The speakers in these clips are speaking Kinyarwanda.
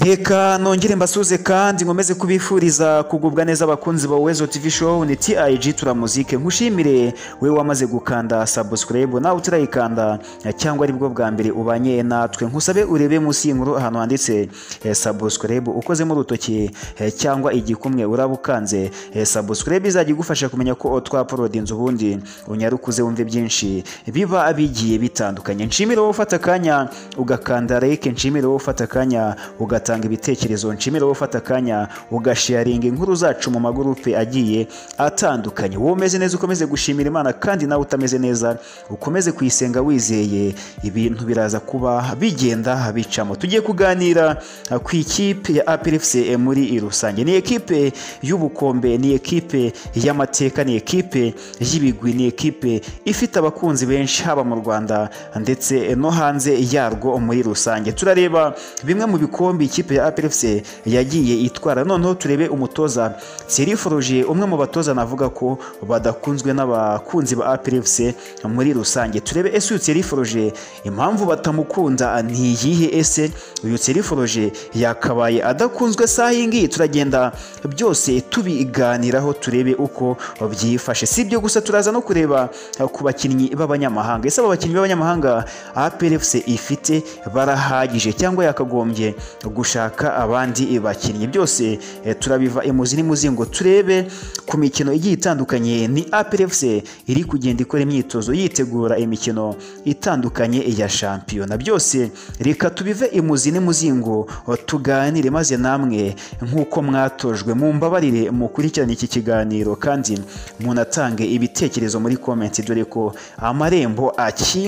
Reka nongere mbasuze kandi nkomeze kubifuriza kugubwa neza abakunzi ba Uwezo TV Show ni TIG Turamuzike nkushimire we wamaze gukanda subscribe nawe utarayikanda cyangwa aribwo bwa mbere ubanye natwe nkusabe urebe munsi y'inkuru ahantu handitse eh, subscribe ukozemo urutoki eh, cyangwa igikumwe urabukanze subscribe izajya igufasha kumenya ko twapolodi inzu ubundi unyarukuze wumve byinshi biba bigiye bitandukanye nshimire wowe ufata akanya ugakanda like nshimire wowe ufata akanya ugatanga ibitekerezo nshimire wowe ufata akanya ugasharinga inkuru zacu mu magurupe agiye atandukanye wowe umeze neza ukomeze gushimira imana kandi nawe utameze neza ukomeze kuyisenga wizeye ibintu biraza kuba bigenda bicamo tugiye kuganira eh, ku ikipe ya APRFC muri rusange ni ekipe y'ubukombe ni ekipe y'amateka ni ekipe y'ibigwi ni ekipe ifite abakunzi benshi haba mu Rwanda ndetse no hanze yarwo muri rusange turareba bimwe mu bikombe ikipe ya APRFC yagiye itwara noneho turebe umutoza Thierry Froger umwe mu batoza navuga ko badakunzwe n'abakunzi ba APRFC muri rusange turebe ese uyu Thierry Froger impamvu batamukunda ni iyihe ese uyu Thierry Froger yakabaye adakunzwe saha iyi ngiyi turagenda byose tubiganiraho turebe uko byifashe si ibyo gusa turaza no kureba eh, ku bakinnyi b'abanyamahanga ese aba bakinnyi b'abanyamahanga APRFC ifite barahagije cyangwa yakagombye gushaka abandi bakinnyi byose eh, turabiva imuzi n'imuzingo turebe ku mikino igiye itandukanye ni APRFC iri kugenda ikora imyitozo yitegura imikino itandukanye ya shampiyona byose reka tubive imuzi n'imuzingo eh, tuganire maze namwe nk'uko mwatojwe mumbabarire mukurikirane iki kiganiro kandi munatange ibitekerezo muri komenti dore ko amarembo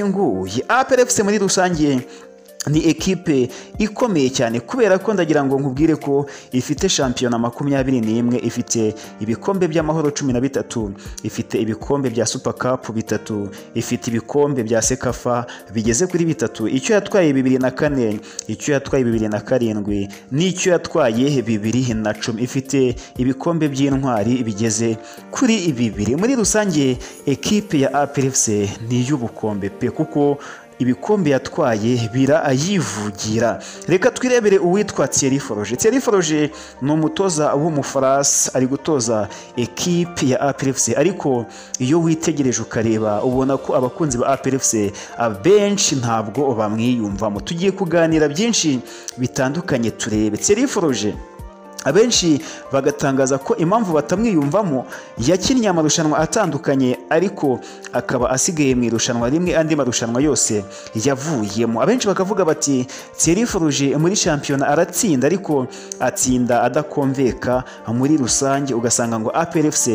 akinguye APRFC muri rusange ni ekipe ikomeye cyane kubera ko ndagira ngo nkubwire ko ifite shampiyona makumyabiri n'imwe ifite ibikombe by'amahoro cumi na bitatu ifite ibikombe bya super cup bitatu ifite ibikombe bya sekafa bigeze kuri bitatu icyo yatwaye bibiri na kane icyo yatwaye bibiri na karindwi n'icyo yatwaye bibiri na cumi ifite ibikombe by'intwari bigeze kuri bibiri muri rusange ekipe ya APRFC ni iy'ubukombe pe kuko ibikombe yatwaye birayivugira reka twirebere uwitwa Thierry Foroge Thierry Foroge ni umutoza w'umufaransa ari gutoza ekipe ya APRFC ariko iyo witegereje ukareba ubona ko abakunzi ba APRFC abenshi ntabwo bamwiyumvamo tugiye kuganira byinshi bitandukanye turebe Thierry Foroge abenshi bagatangaza ko impamvu batamwiyumvamo yakinnye amarushanwa atandukanye ariko akaba asigaye mu irushanwa rimwe andi marushanwa yose yavuyemo abenshi bakavuga bati Thierry Froger muri shampiyona aratsinda ariko atsinda adakomveka muri rusange ugasanga ngo APRFC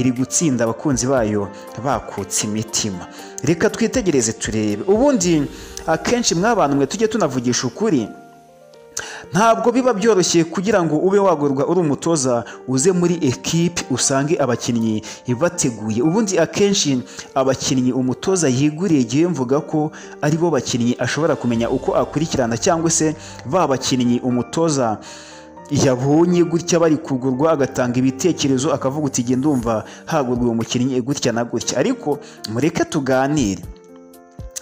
iri gutsinda abakunzi bayo bakutse imitima reka twitegereze turebe ubundi akenshi mwabantu mwe tujye tunavugisha ukuri ntabwo biba byoroshye kugira ngo ube wagorwa uri umutoza uze muri ekipe usange abakinnyi bateguye ubundi akenshi abakinnyi umutoza yiguriye igihe mvuga ko aribo bakinnyi ashobora kumenya uko akurikirana cyangwa se ba bakinnyi umutoza yabonye gutya bari kugurwa agatanga ibitekerezo akavuga uti genda ndumva hagurwa uwo mukinnyi gutya na gutya ariko mureke tuganire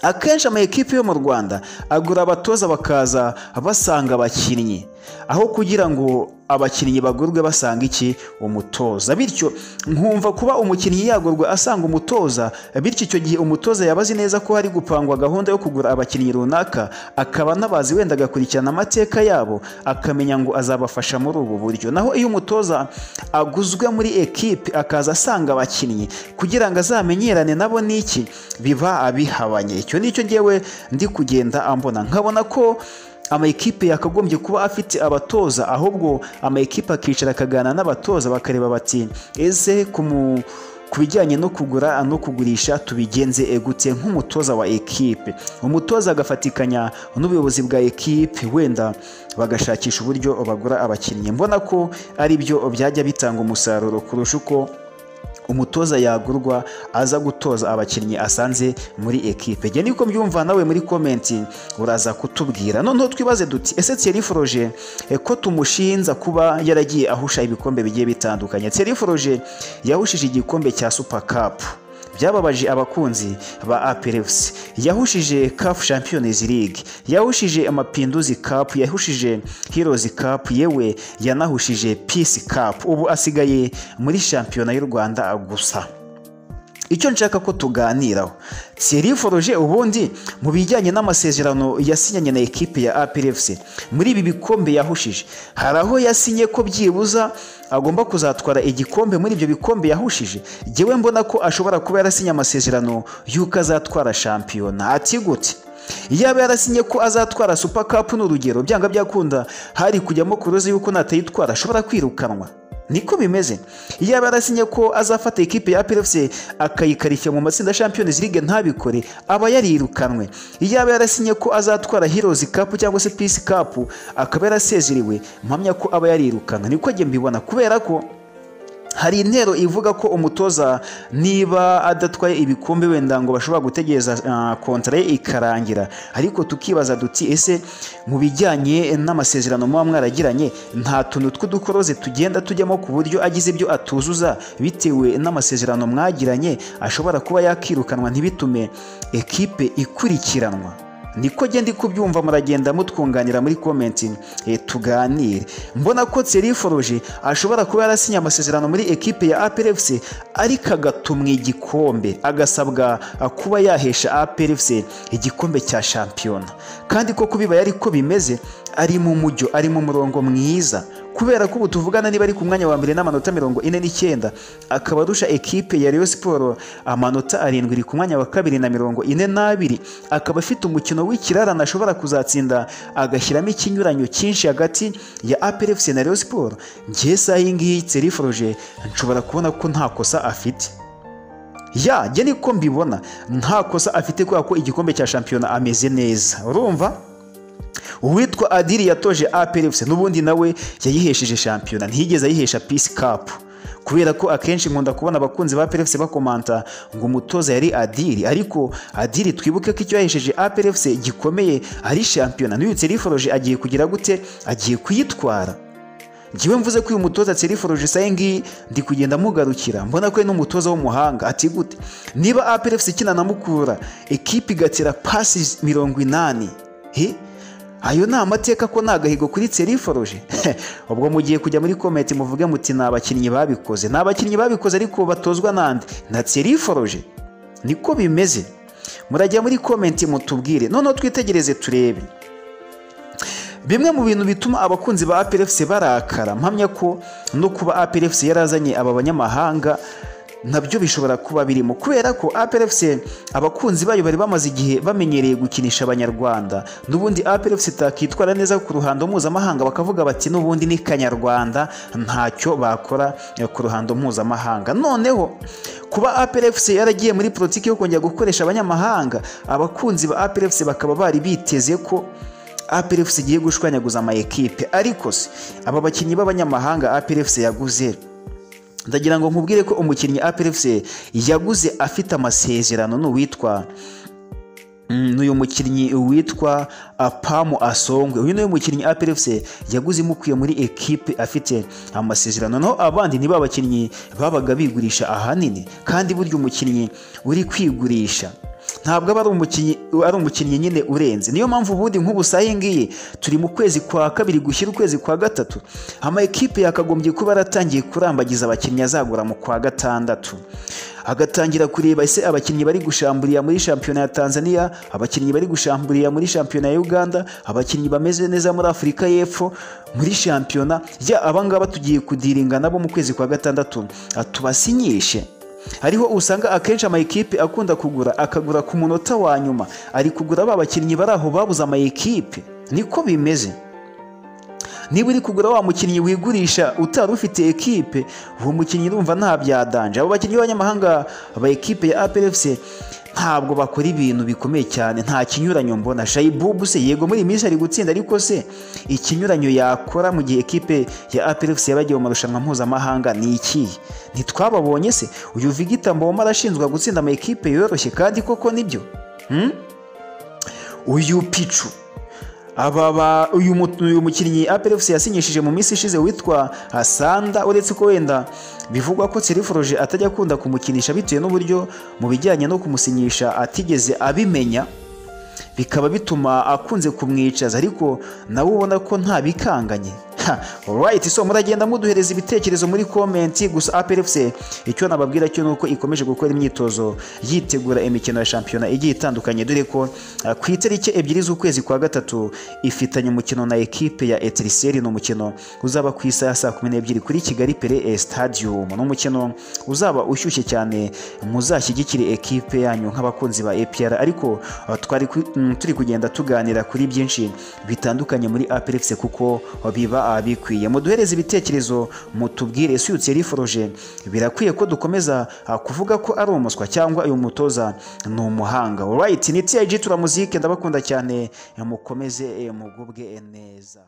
akenshi ama ekipe yo mu rwanda agura abatoza bakaza basanga abakinnyi aho kugira ngo abakinnyi bagurwe basanga iki umutoza bityo nkumva kuba umukinnyi yagurwa asanga umutoza bityo icyo gihe umutoza yaba azi neza ko hari gupangwa gahunda yo kugura abakinnyi runaka akaba anabazi wenda agakurikirana amateka yabo akamenya ngo azabafasha muri ubu buryo naho iyo umutoza aguzwe muri ekipe akaza asanga abakinnyi kugira ngo azamenyerane nabo n'iki biba bihabanye icyo nicyo ngewe ndi kugenda ambona nkabona ko amakipe yakagombye kuba afite abatoza ahubwo amakipe akicara akaganira n'abatoza bakareba bati ese ku mu- ku bijyanye no kugura no kugurisha tubigenze gute nk'umutoza wa ekipe umutoza agafatikanya n'ubuyobozi bwa ekipe wenda bagashakisha uburyo bagura abakinnyi mbona ko ari byo byajya bitanga umusaruro kurusha uko umutoza yagurwa aza gutoza abakinnyi asanze muri ekipe njye niko mbyumva nawe muri komenti uraza kutubwira noneho twibaze duti ese Thierry Froger eh, ko tumushinza kuba yaragiye ahusha ibikombe bigiye bitandukanye Thierry Froger yahushije igikombe cya Super Cup byababaje abakunzi ba APRFC yahushije CAF Champions League yahushije Amapinduzi Cup yahushije Heroes Cup yewe yanahushije Peace Cup ubu asigaye muri shampiyona y'u Rwanda gusa icyo nshaka ko tuganiraho Thierry Foroge ubundi mu bijyanye n'amasezerano yasinyanye na ekipe ya APRFC muri ibi bikombe yahushije hari aho yasinye ko byibuza agomba kuzatwara igikombe muri ibyo bikombe yahushije jyewe mbona ko ashobora kuba yarasinye amasezerano y'uko azatwara shampiyona ati gute yaba yarasinye ko azatwara super cup n'urugero byanga byakunda hari kujyamo kuroze yuko natayitwara ashobora kwirukanwa niko bimeze yaba yarasinye ko azafata ikipe ya PFC akayikarishya mu matsinda ya Champions League ntabikore aba yarirukanwe yaba yarasinye ko azatwara Heroes Cup cyangwa se Peace Cup akaba yarasezeriwe mpamya ko aba yarirukanwe niko njye mbibona kubera ko hari intero ivuga ko umutoza niba adatwaye ibikombe wenda ngo bashobora gutegereza kontara ye ikarangira ariko tukibaza duti ese mu bijyanye n'amasezerano muba mwaragiranye nta tuntu tw'udukoroze tugenda tujyamo ku buryo agize ibyo atuzuza bitewe n'amasezerano mwagiranye ashobora kuba yakirukanwa ntibitume ekipe ikurikiranwa niko ndi kubyumva muragenda mutwunganira muri komenti tuganire mbona ko Thierry Foroge ashobora kuba yarasinye amasezerano muri ekipe ya APRFC ariko agatumwa igikombe agasabwa kuba yahesha APRFC igikombe cya shampiyona kandi ko kubibaye ariko bimeze ari mu mujyo ari mu murongo mwiza kubera ko ubu tuvugana niba ari ku mwanya wa mbere n'amanota mirongo ine n'icyenda akaba arusha ekipe ya Rayon Sport amanota arindwi iri ku mwanya wa kabiri na mirongo ine n'abiri akaba afite umukino w'ikirarane ashobora kuzatsinda agashyiramo ikinyuranyo cyinshi hagati ya APRFC na Rayon Sport ngiye saha iyi ngiyi Thierry Froger nshobora kubona ko nta kosa afite ya njye niko mbibona nta kosa afite kubera ko igikombe cya shampiyona ameze neza urumva uwitwa adiri yatoje APRFC n'ubundi nawe yayihesheje shampiyona ntiyigeze ayihesha peace cup kubera ko akenshi nkunda kubona abakunzi ba APRFC bakomanta ngo umutoza yari adiri ariko adiri twibuke ko icyo yahesheje APRFC gikomeye ari shampiyona n'uyu Thierry Foroge agiye kugira gute agiye kuyitwara njyewe mvuze ko uyu mutoza Thierry Foroge saye ngiyi ndi kugenda mugarukira mbona ko ari n'umutoza w'umuhanga ati gute niba APRFC ikina na Mukura ekipe igatira pasi mirongo inani he ayo ni amateka ko nta gahigo kuri Thierry Foroge ubwo mugiye kujya muri komenti muvuge muti ni abakinnyi babikoze ni abakinnyi babikoze ariko batozwa n'andi na Thierry Foroge niko bimeze murajya muri komenti mutubwire noneho twitegereze turebe bimwe mu bintu bituma abakunzi ba APRFC barakara mpamya ko no kuba APRFC yarazanye aba banyamahanga nabyo bishobora kuba birimo kubera ko APRFC abakunzi bayo bari bamaze igihe bamenyereye gukinisha abanyarwanda n'ubundi APRFC itakitwara neza ku ruhando mpuzamahanga bakavuga bati n'ubundi ni kanyarwanda ntacyo bakora ku ruhando mpuzamahanga noneho kuba APRFC yaragiye muri politiki yo kongera gukoresha abanyamahanga abakunzi ba APRFC bakaba bari biteze ko APRFC igiye gushwanyaguza ama ekipe ariko se aba bakinnyi b'abanyamahanga APRFC yaguze ndagira ngo nkubwire ko umukinnyi APRFC yaguze afite amasezerano n'uwitwa n'uyu mukinnyi witwa Apamu Asongwe uyu niwe mukinnyi APRFC yaguze imukuye muri ekipe afite amasezerano naho abandi niba abakinnyi babaga bigurisha ahanini kandi burya umukinnyi uri kwigurisha ntabwo aba ari umukinnyi nyine urenze niyo mpamvu ubundi nk'ubu ngiye turi mu kwezi kwa kabiri gushyira ukwezi kwa gatatu ama ekipe yakagombye kuba yaratangiye kurambagiza abakinnyi azagura mu kwa gatandatu agatangira kureba ese abakinnyi bari gushamburiya muri shampiyona ya tanzania abakinnyi bari gushamburiya muri shampiyona ya uganda abakinnyi bameze neza muri afurika y'epfo muri shampiyona ya abangaba tugiye kudiringa nabo mu kwezi kwa gatandatu tubasinyishe hariho usanga akenshi ama ekipe akunda kugura akagura ku munota wa nyuma ari kugura ba bakinnyi bari aho babuze ama ekipe niko bimeze niba uri kugura wa mukinnyi wigurisha utari ufite ekipe uwo mukinnyi urumva nta byadanje abo bakinnyi b'abanyamahanga ba ekipe ya APRFC ntabwo bakora ibintu bikomeye cyane nta kinyuranyo mbona shayibubu se yego muri iyi minsi ari gutsinda ariko se ikinyuranyo yakora mu gihe ekipe ya APRFC yabagiwe mu marushanwa mpuzamahanga ni ikihe ntitwababonye se uyu vigita mboma arashinzwe gutsinda ama ekipe yoroshye kandi koko nibyo uyu picu aba ba uyu mu- uyu mukinnyi APR FC yasinyishije mu minsi ishize witwa Sanda uretse ko wenda bivugwa ko Seriforoje atajya akunda kumukinisha bitewe n'uburyo mu bijyanye no kumusinyisha atigeze abimenya bikaba bituma akunze kumwicaza ariko nawe ubona ko nta bikanganye Ha, alright so muragenda muduhereza ibitekerezo muri komenti gusa APR FC icyo nababwira cyo nuko ikomeje gukora imyitozo yitegura imikino ya shampiyona igiye itandukanye dore ko ah, ku itariki ebyiri z'ukwezi kwa gatatu ifitanye umukino na ekipe ya Etiriseri ni umukino uzaba ku isaha ya saa kumi n'ebyiri kuri Kigali Pele Stadium ni umukino uzaba ushyushye cyane muzashyigikire ekipe yanyu nk'abakunzi ba APR ariko ah, twari ku- mm, turi kugenda tuganira kuri byinshi bitandukanye muri APR FC kuko biba bikwiye muduhereze ibitekerezo mutubwire ese uyu Thierry Foroje birakwiye ko dukomeza ah, kuvuga ko ari umuswa cyangwa uyu mutoza ni umuhanga alright ni TIG turamuzike ndabakunda cyane eh, mukomeze eh, mugubwe eh, neza